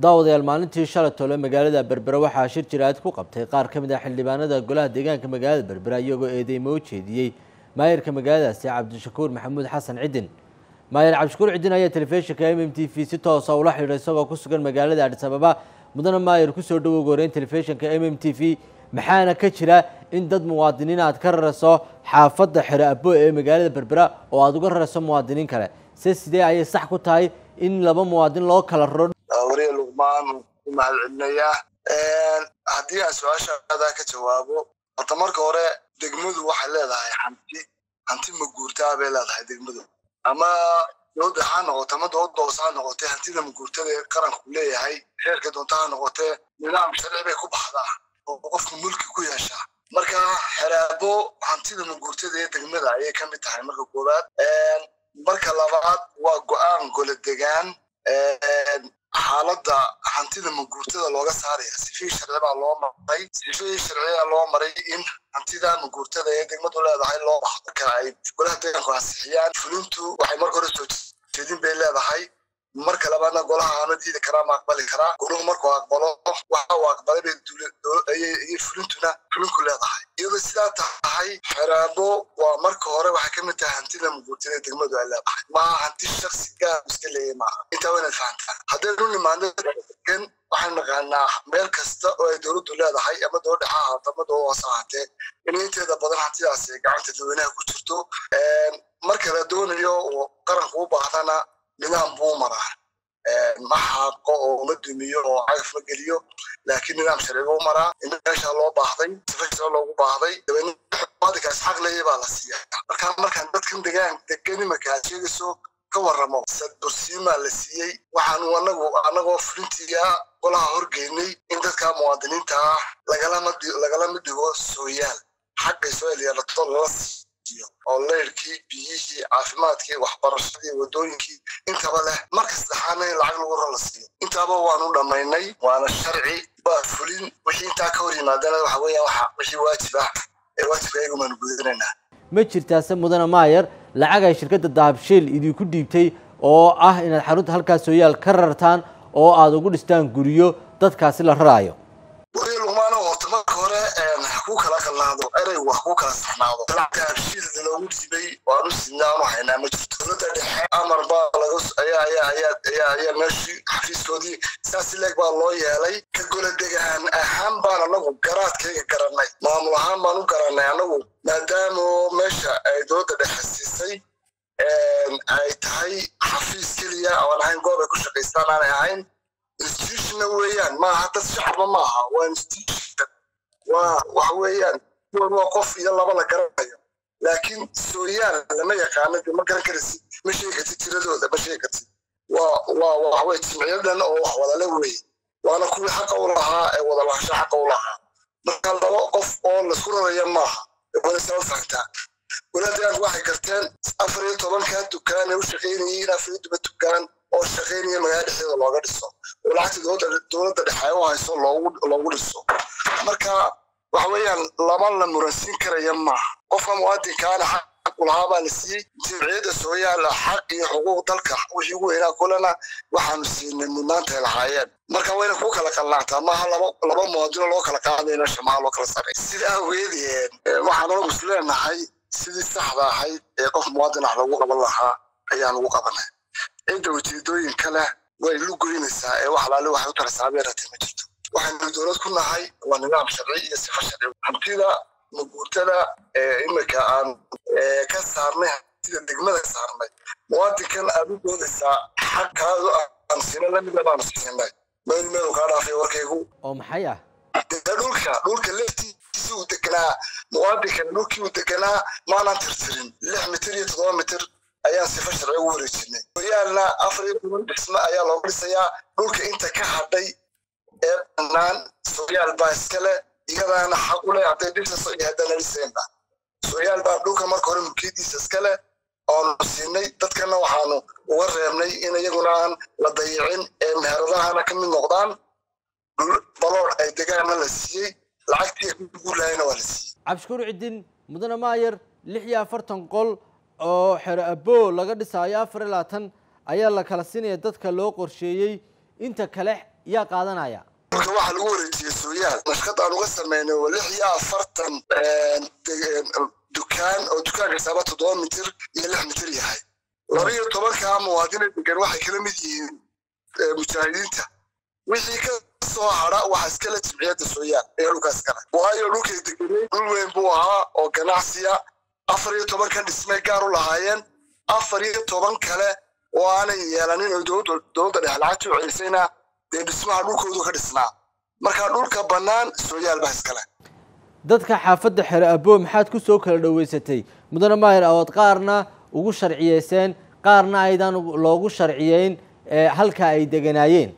daawadayaal maalintii shalay tole magaalada berbera waxaa shir jiraad ku qabtay qaar ka mid ah xildhibaanada golaha deegaanka magaalada berbera iyagoo eedeymo u jeediyey maayirka magaaladaasi cabdishakuur maxamuud xasan cidin maayir cabdishakuur cidin ayaa telefishinka m m t v si toosa ula xidhiidhay isagoo ku sugan magaalada adhis ababa mudana maayir kusoo dhawow goreyn telefishinka m m t v maxaana ka jira in dad muwaadiniin aad ka rarayso xaafadda xero abo ee magaalada berbera oo aada uga rarayso muwaadiniin kale se sidee ayay sax ku tahay in laba muwaadin loo kala raro wariye luqmaan u mahad celinayaa haddii aan su-aashaada ka jawaabo horta marka hore degmadu waxay leedahay hanti hanti maguurtaa bay leedahay degmadu ama dowladda ha noqote ama dowladda hoose ha noqotee hantida maguurtada ee qaranku leeyahay xeerka doonta ha noqotee nidaam sharci bay ku baxdaa oo qofku mulki ku yeeshaa marka xeraabo hantida maguurtada ee degmada ayay ka mid tahay marka koowaad marka labaad waa go-aan gole degaan xaaladda hantida maguurtada looga saaraya sifihii sharci baa loo maray sifihii sharciyaa loo maray in hantida maguurtada ee degmadu leedahay loo baxdo ka ay golaha deegaanku ansixiyaan fulintu waxay marka hore soo jeedin bay leedahay marka labaadna golaha aana diidi karaa ma aqbali karaa goluhu markuu aqbalo waxa uu aqbalay bay ayay fulintuna fulinku leedahay iyadoo sidaa tahay xeraabo waa marka hore waxay ka mid tahay hantida maguurtada ee degmadu ay leedahay maaha hanti shaksi gaar iska leeyahay maaha intaa waynaad fahantaa haddaynu nimaadno degan waxaan naqaanaa meel kasta oo ay dowladdu leedahay ama dowladda ha ahaato ama dowladda hoose ahaatee in inteeda badan hantidaas ay gacanta dadweynaha ku jirto marka la doonayo oo qaranku u baahdana nidaam buu maraa ma xaaqo oo ma dumiyo oo cagaf ma geliyo laakiin nidaam sharci buu maraa in meesha loo baahday sifa loogu baahday dabeednadikaas xaq leeya baa la siiyaa marka markaan dadkan degaan degan imanka aad sheegayso ka warramo sadbursiimaa la siiyey waxaanu anagu anagoo fulintiya golaha horgeynay in dadka muwaadiniinta ah lagalama lagalama dhigo sooyaal xaqay soo elyeelato lala siiyo oo leyrkii biyihii caafimaadkii waxbarashadii wadooyinkii intaba leh marka saddexaadna in lacag lagu rala siiyo intaaba waanu dhammaynay waana sharci waa fulin wixii intaa ka hor yimaadana waxa weeyaan waxa wixii waajib ah ee waajibka ayagu baanu gudanaynaa ma jirtaase mudane maayer lacag ay shirkadda dahabshiil idinku dhiibtay oo ah inaad xarunta halkaas sooyaal ka rartaan oo aada ugu dhistaan guryo dadkaasi la raraayo wariye luqmaano horta marka hore ku kala qalnaado ereygu wax ku kala saxnaado dahabshiil loogu dhiibay waanu sidnaanu haynaa ma jirto dowladda dhexe amar baa laga ayaa ayaa ayaa ayaa ayaa meeshii xafiiskoodii saas leeg baa loo yeelay ka gola degaan ahaan baan anagu garaadkayga garanay maamul ahaan baan u garanay anagu maadaama meesha ay dowladda dhexe siisay ay tahay xafiis keliya oon ahayn goob ay ku shaqaystaan aanay ahayn institutionna weeyaan maaha dad shacaba maaha waa institution waa waxa weeyaan kuwan waa qof iyo laba la garanayo laakiin sooyaal lama yaqaano de ma garan karaysid ma sheegi kartid tiradooda ma sheegi kartid waa waa waxaweye jimciyadan oo wax wadale weeye waana kuwii xaqa u lahaa ee wadalahasho xaqa u lahaa marka laba qof oo laisku raraya maaha walasaa u fahantaa walaadaanku waxay garteen afar iyo tobankaa dukaan ay u shaqaynayeen afar iyo toban dukaan oo shaqaynaya magaala dhexdeeda looga dhiso oo lacagta dowladda dhexe ay u hayso loogu dhiso marka waxa weeyaan lama la muransiin karaya maaha qofka muwaadinkaana xaq u lahaa baa la siiyey jimciyadda sooyaala xaq iyo xuquuq dalka wixii ugu weynaa kulana waxaanu siinay mudnaanta ay lahaayeen marka wayna ku kala qalnaataa maaha laba laba muwaadino loo kala qaadayo meesha maaha loo kala saray sidaa awgeedeen waxaan anagu is leenahay sidii saxda ahayd ee qof muwaadin ah lagu qaban lahaa ayaan ugu qabanay cidda ujeedooyinka leh way lugoynaysaa ee wax alaale waxay u taraysaa abeeratay ma jirto waxaynu dowlad ku nahay waa nidaam sharci iyo sifa sharci hantida maguurtada ee imika aan ka saarnay hantida degmada saarnay muwaadinkan aad u doodaysaa xaqkaadu aan siina lamida baanu siinay meel meelu kaa dhaafay warkaygu oo maxay ah dhulka dhulka leftiisa uu deganaa muwaadinkan dhulkii uu deganaa maanaan tirtirin lix mitir iyo toddoba mitir ayaan sifa sharci ugu wareejinay hoyaalna afar iyo toban dhisme ayaa looga dhisayaa dhulka inta ka hadhay ee bannaan sooyaal baa iskale iyadaana xaq u leh hadday dhisayso iyo haddana dhisaynba sooyaal baa dhulka marka hore mulkiyadiisa iskale oonu siinay dadkana waxaanu uga reebnay in iyaguna aan la dayicin ee meheradahana ka mid noqdaan balood ay degaana la siiyey lacagtii guurlaayana waa la siiyey cabdishakuur cidin mudane maayer lix iyo afartan qol oo xero abo laga dhisaayo afar iyo labaatan ayaa la kala siinaya dadka loo qorsheeyey inta kale yaa qaadanaya dhulka waxaa lagu wareejiyey sooyaal nashqad aan uga sameynay oo lix iyo afartan dukaan oo dukaan kastaaba toddoba mitir iyo lix mitir yahay laba iyo tobankaa muwaadina degan waxay kala mid yihiin mujaahidiinta wixii ka soo hara waxa iskale jimciyadda sooyaal ee dhulkaas kale waayo dhulkay deganay dhul weyn buu ahaa oo ganacsiya afar iyo tobankan dhismay gaar u lahaayeen afar iyo toban kale oo aanay yeelanin oo dowladda dhex lacagta u celisayna dee dhismaha dhulkoodu ka dhisnaa marka dhulka bannaan sooyaal baa iskale dadka xaafadda xere aboo maxaad ku soo kala dhoweysatay mudane maahir awood qaarna ugu sharciyeyseen qaarna aydan loogu sharciyeyn halka ay deganaayeen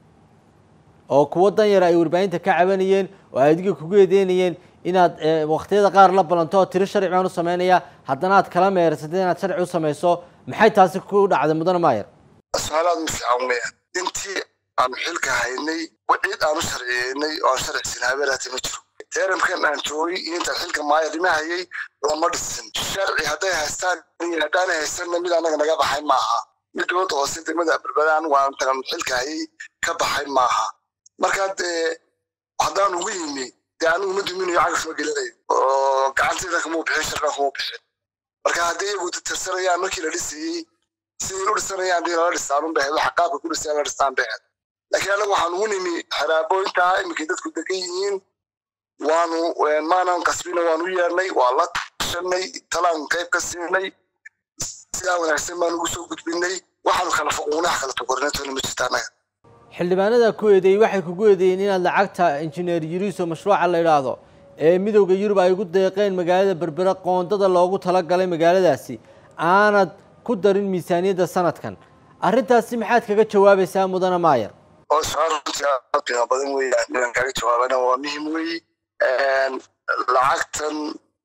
oo kuwo dan yar ay warbaahinta ka cabanayeen oo ay adiga kugu eedeynayeen inaad waktiyada qaar la balanto oo tiro sharci baan u sameynaya haddana aad kala meersatay inaad sharci u samayso maxay taasi ku dhacday mudane maayar su-aalaad ma fiican weeyaan intii aanu xilka haynay cid aanu sharciyeynay oo aan sharcisin habeeraati ma jiro teeramkan aan joogay iyo intaan xilka maayarnima hayay lama dhisin sharci hadday haystaan iyo haddaanay haysanna mid annaga naga baxay maaha mid dowladda hoose degmada berbadaan waan intaan xilka hayay ka baxay maaha markaa dee haddaan ugu yimi dee anigu ma duminayo cagaf ma gelinayo oo gacantayda kamuu bixin sharcan kamuu bixin marka haddii iyagu tirsanayaan markii la dhisayey siday u dhisanayaan dii lala dhistaan unbahed waxa qaabka ku dhisayaan la dhistaan bahed laakiin anagu waxaan ugu nimi xeraabooyintaa iminkay dadku degan yihiin waanu maanan qasbina waan u yeernay waa la tashanay talaan qayb ka siinay sidaa wanaagsan baan ugu soo gudbinay waxaanu kala foquunaha kala tokornatona ma jirta annaga xildhibaanada ku eedeeyey waxay kugu eedeeyeen inaad lacagta injineer yuriso mashruuca la yidhaahdo ee midowda yurub ay ugu deeqeen magaalada berbera qoondada loogu talagalay magaaladaasi aanad ku darin miisaaniyadda sanadkan arrintaasi maxaad kaga jawaabaysaa mudane maayar oo su-aal runtii aad qiimo badan weeyaan inaan kaaga jawaabana waa muhim weeye lacagtan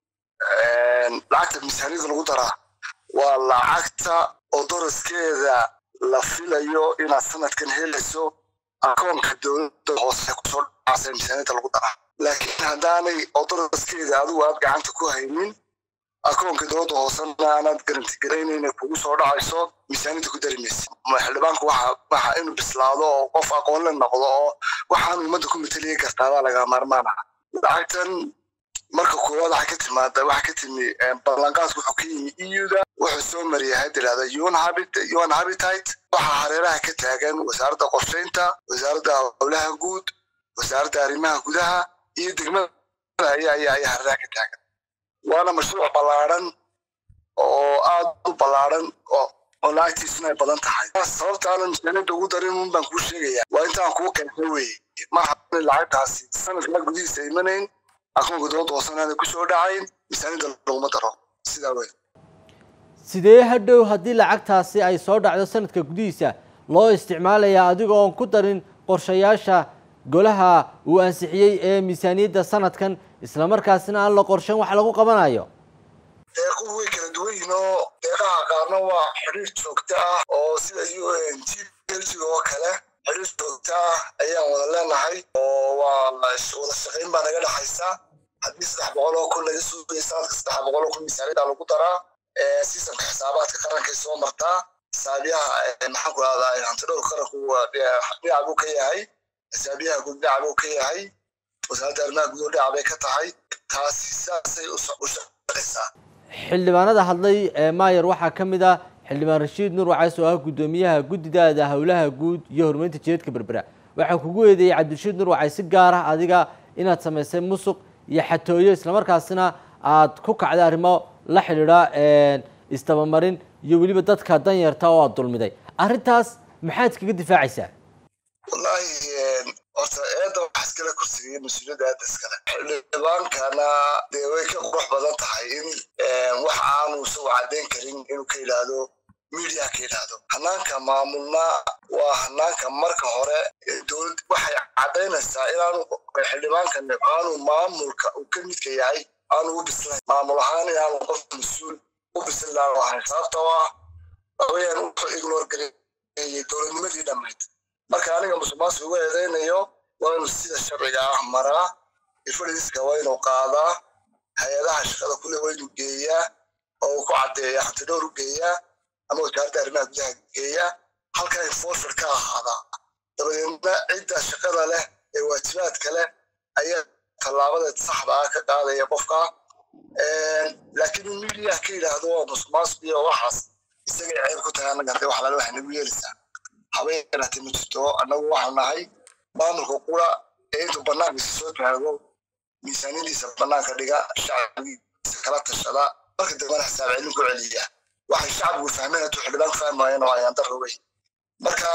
lacagta miisaaniyada lagu daraa waa lacagta oo doraskeeda la filayo inaad sanadkan helayso akoonka dowladda hoose kusoo dhacasa miisaaniyada lagu daraa laakiin haddaanay oo doraskeeda adigu aad gacanta ku haynin akoonka dowladda hoosena aanaad garanti garaynayna kugu soo dhacayso miisaaniyada ku dari maysa xildhibaanku waxa waxa inuu bislaado oo qof aqoon la noqdo oo waxaan ummadda ku mateliya kartaadaa laga maarmaana lacagtan marka koowaad waxaa ka timaada waxaa ka timi ballanqaadku wuxuu ka yimi euda wuxuu soo mariyay had tirahda un habit un habitate waxaa hareeraha ka taagan wasaaradda qorsheynta wasaaradda howlaha guud wasaaradda arrimaha gudaha iyo degmada ayaa ayaa ayaa hareeraha ka taagan waana mashruuc ballaaran oo aad u ballaaran oo oo lacagtiisuna ay badan tahay sababta aanan misaaniyadda ugu darin un baan kuu sheegaya waa intaan kuu qeexay weye maaha lacagtaasi sanadkaa gudihiisa imanayn akoonka dowladda hoosanaada kusoo dhacayn miisaaniyadda laguma daro sidaa wey sidee hadhow haddii lacagtaasi ay soo dhacdo sanadka gudihiisa loo isticmaalayaa adigoo on ku darin qorshayaasha golaha uu ansixiyey ee miisaaniyadda sanadkan islamarkaasina aan la qorshan wax lagu qabanayo deequhu way kala duwan yihiin oo deeqaha qaarna waa xidhiir joogto ah oo sida u n t belgiga oo kale xidhiir joogto ah ayaan wada leenahay oo waa wada shaqayn baa naga dhexaysa haddii saddex boqol oo kun laga suugaya sanadka saddex boqol oo kun miisaaniyada lagu daraa siisanka xisaabaadka qarankay soo martaa xisaabiyaha maxaan ku rahdaa hantidhowr qaranku dhinac buu ka yahay xisaabiyaha guud dhinac buu ka yahay wasaaradda arrimaha guud dhinac bay ka tahay taasi saasay u shaqaysaa xildhibaanada hadlay maayer waxaa ka mid ah xildhibaan rashiid nuur wacays oo ah guddoomiyaha guddidaada howlaha guud iyo horumarinta jireedka berbera waxaa kugu eedeeyey cabdirashiid nuur wacay si gaar ah adiga inaad samaysay musuq iyo xatooyo islamarkaasina aad ku kacday arrimo la xidhiidha istabamarin iyo weliba dadka danyarta oo aad dulmiday arrintaas maxaad kaga difaacaysaa wallaahi horta eedda waxa iskale kursigaya mas-uuliyadda aadda iskale xildhibaankana dee way ka qurux badan tahay in wax aanu isagu caddayn karin inuu ka yidhaahdo media ka yidhaahdo hanaanka maamulna waa hanaanka marka hore dowlad waxay caddaynaysaa inaanu xildhibaankan aanu maamulka uu ka midka yahay aanu u bislayn maamul ahaan inaanu qof mas-uul u bislaan ahayn sababtoo ah haween wuxuu ignore gareeyey dowladnimadii dhammayd marka aniga musuqmaasuq ugu eedeynayo waa inuu sida sharciga ah maraa ifadhiiska waa inuu qaadaa hay-adaha shaqada kule waa inuu geeyaa oo uu ku caddeeya hantidhowr u geeyaa ama wasaaradda arrimaha gudaha geeyaa halkaa enforcer ka ahaadaa dabadeedna kadibna cidda shaqada leh ee waajibaadka leh ayaa tallaabada saxda ah ka qaadaya qofka laakiin in midiya ka yidhaahdo waa musuqmaasuq iyo waxaas isagay ceeb ku tahay annaga hadee wax lala wax nagu yeelaysaa habay yaraatay ma jirto annagu waxaan nahay maamulka qura ee intuu bannaankiisa soo taago miisaaniyadiisa bannaanka dhiga shacbigiisa kala tashada marka dambena xisaab celin ku celiya waxay shacbigu fahmeen hadduu xildhibaan fahmaayeen oo ayaan darro wey marka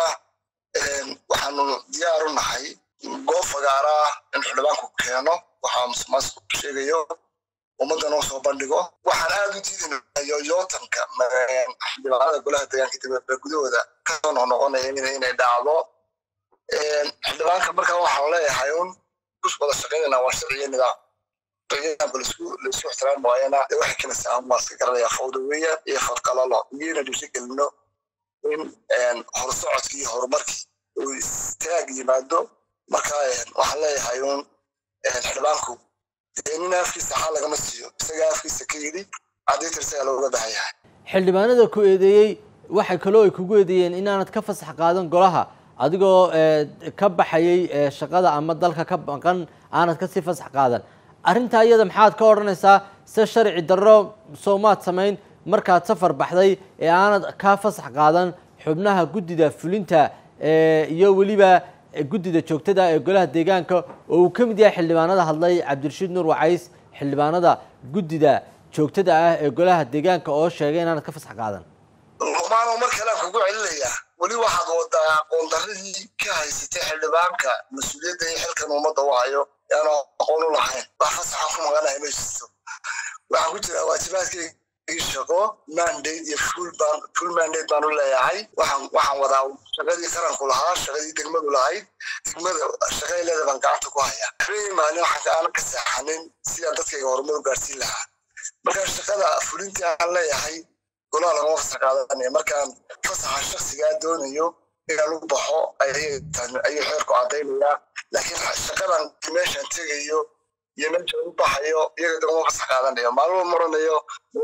waxaanu diyaar u nahay goob fagaara ah in xildhibaanku keeno waxaa musuqmaasuq sheegayo ummadda noo soo bandhigo waxaan aad u diidayna yoyootanka xildhibaanada golaha deegaanka dibadba gudahooda kasoo noqnoqonaya inay dhacdo xildhibaanka markaa waxaan leeyahay un kus wada shaqaynayna waa sharciyo nidaam nidaamka laisku laisku ixtiraami waayana dee waxay keenaysaa waa iska garanaya fawda weeyaan iyo fadqalalo iyona dhiiri gelino in horsocodkii iyo horumarkii uu istaag yimaado marka waxaan leeyahay un xildhibaanku nin afkiisa xal lagama siiyo isaga afkiisa ka yidhi cadaytar isagaa looga baahan yahay xildhibaanada ku eedeeyey waxay kaloo ay kugu eedeeyeen inaanad ka fasax qaadan golaha adigoo ka baxayay shaqada ama dalka ka maqan aanad kasii fasax qaadan arrintaa iyada maxaad ka odhanaysaa se sharci darro soomaad samayn markaad safar baxday ee aanad ka fasax qaadan xubnaha guddida fulinta iyo weliba guddida joogtada ee golaha deegaanka oo uu ka mid yahay xildhibaanada hadlay cabdirashiid nuur wacays xildhibaanada guddida joogtada ah ee golaha deegaanka oo sheegay inaanad ka fasax qaadan luqmaano mar kalean kugu celinayaa weli waxaad wadaa aqoondaradii ka haysatay xildhibaanka mas-uuliyadda iyo xilkan ummadda u hayo yaanu aqoon u lahayn wax fasaxa ku maqanahay ma jirto waxaa ku jira waajibaadkii shaqo mandate iyo full baan full mandate baan u leeyahay waxaan waxaan wadaa shaqadii qaranku lahaa shaqadii degmadu lahayd degmada shaqay leeda baan gacanta ku hayaa habeenii maalin waxaan aanan ka seexanin sidaan dadkayga horumar u gaarsiin lahaa marka shaqada fulintii aan leeyahay golaha lagama fasax qaadanaya markaan fasaxa shaksigaa doonayo inaan u baxo ayuu xeerku caddaynayaa laakiin shaqadan meeshaan tegayo iyo meesha u baxayo iyaga dagama fasax qaadanayo maalmo maranayo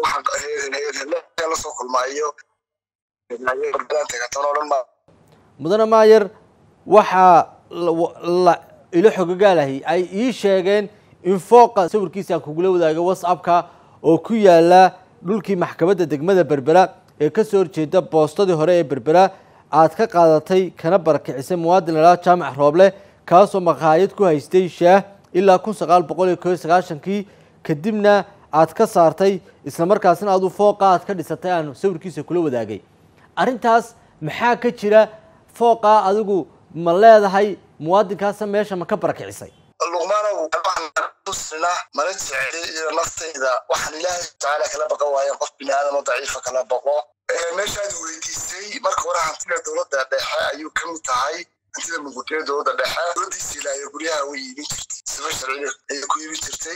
waxaan la soo kulmaayo mudane maayer waxaa ilo xogogaalahii ay ii sheegeen in fooqa sawirkiisa aan kugula wadaagay whatsappka oo ku yaala dhulkii maxkamadda degmada berbera ee kasoo horjeeda boostadii hore ee berbera aad ka qaadatay kana barakicisay muwaadin lalaa jaamac rooble kaasoo maqaayad ku haystay shaah ilaa kun sagaal boqol iyo koyo sagaashankii kadibna aad ka saartay islamarkaasna adu fooqa aad ka dhisatay aan sawirkiisa kula wadaagay arrintaas maxaa ka jira fooqa adigu ma leedahay muwaadinkaasa meesha ma ka barakicisay luqmaanow tusina mana jecli iyo naftayda waxaan ilaahay tacaala kala baqan waayen qof bini aadamo daciifa kala baqo meeshaad weydiisay marka hore hantida dowladda dhexe ayuu ka mid tahay hantida muqutiyada dowladda dhexe dowladdiisa ilaayo guryaha way iibin jirtay sifa sharci ayay ku iibin jirtay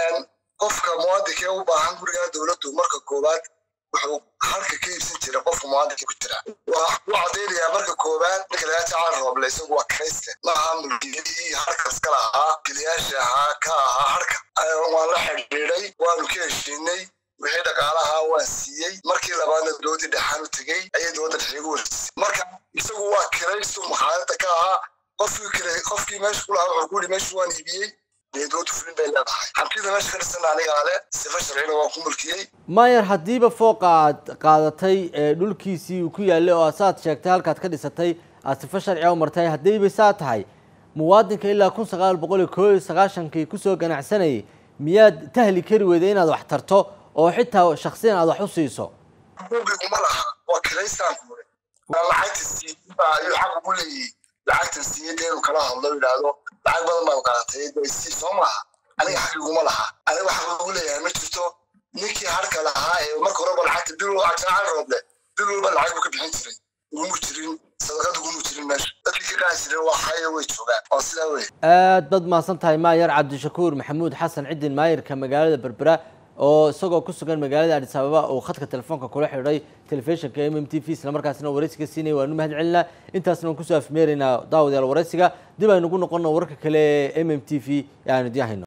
qofka muwaadinka ee u baahan gurigaa dowladdu marka koowaad wuxuu halka ka iibsan jira qofka muwaadinka ku jira waa u cadaynayaa marka koowaad ninka lagaa jacaal rooble isagu waa krayste ma aha mulkiyadii harkas ka lahaa geliyaasha ahaa ka ahaa harka waan la xidhiidhay waanu ka heshiinay wixii dhaqaalaha waan siiyey markii labaadna dowladii dhexaan u tegey ayay dowladda dhexe igu wareysay marka isagu waa kiraysto makhaayadda ka ahaa qofkii kire qofkii meesha ku lahaa wuxuu ku yidhi meesha waan iibiyey dowladdu fulin bay leedahay hantida meesha ka dhisan anigaa le sifa sharcina waan ku mulkiyey maayer haddiiba fooqa aad qaadatay dhulkiisii uu ku yaallay oo saad sheegtay halkaad ka dhisatay aad sifa sharciga u martay haddayba saa tahay muwaadinka ilaa kun sagaal boqol iyo koo iyo sagaashankii kusoo ganacsanayay miyaad tahli kari weyday inaad wax tarto oo xitaa shaksiyan aad wax u siiso uma laha waa kiraystaan kure lacagta siiyba ayuu xaq ugu leeyihi lacagtan siiyada inuu kala hadlo yidhaahdo lacag badan baad qaadatay sii soo maaha aniga xaqiguma laha aniga waxa ugu leeyahay ma jirto ninkii harka lahaa ee marka horeba lacagta bil ajaan rooble bil walba lacag buu ka bixin jiray ugumu jirin sadaqad ugumu jirin meesha dadkii ka qaadi jiray waa hayo way joogaan waa sidaa wey aad baad mahadsan tahay maayer cabdishakuur maxamuud xasan cidin maayerka magaalada berbera oo isagoo ku sugan magaalada adis ababa uu khadka telefoonka kula xidhay telefishinka m m t v isla markaasina waraysiga siinaya waanu mahad celinaa intaasna waan kusoo afmeeraynaa daawadayaal waraysiga dib aynugu noqono wararka kale ee m m t v ee aanu idiin hayno